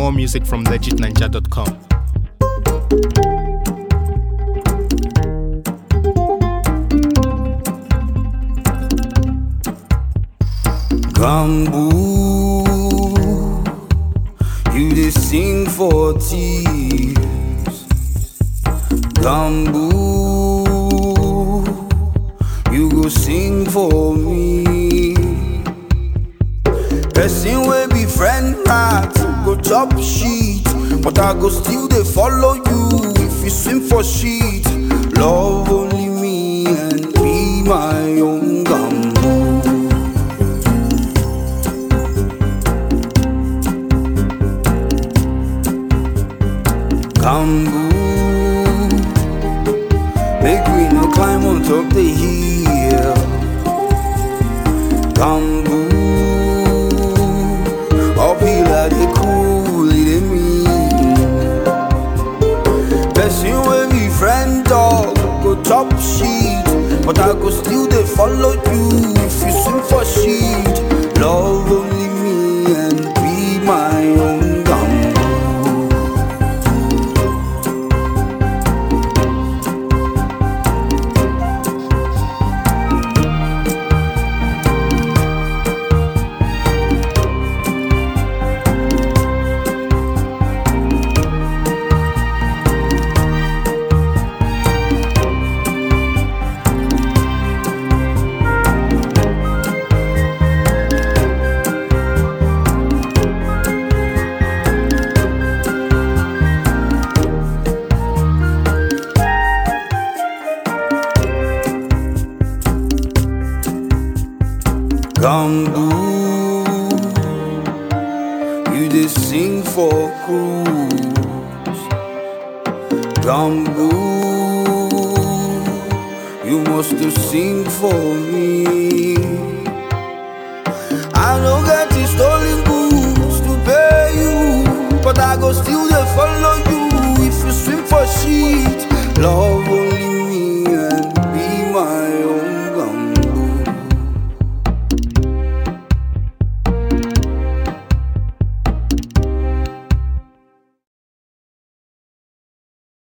More music from legitninja.com. Bamboo, you dey sing for thieves. Bamboo, you go sing for me. Person wey be friend rat go chop shit, but I go still dey follow you if you swim for shit. Love only me and be my own gamboo. Bamboo, make we no climb on top the hill. Bamboo, uphill I dey cool it dey mean. Person wey be friend dog go chop shit, but I go still dey follow you if you swim for shit. Love only me and be my own gamboo. Bamboo, you dey sing for cruise. Bamboo, you must to sing for me. I no get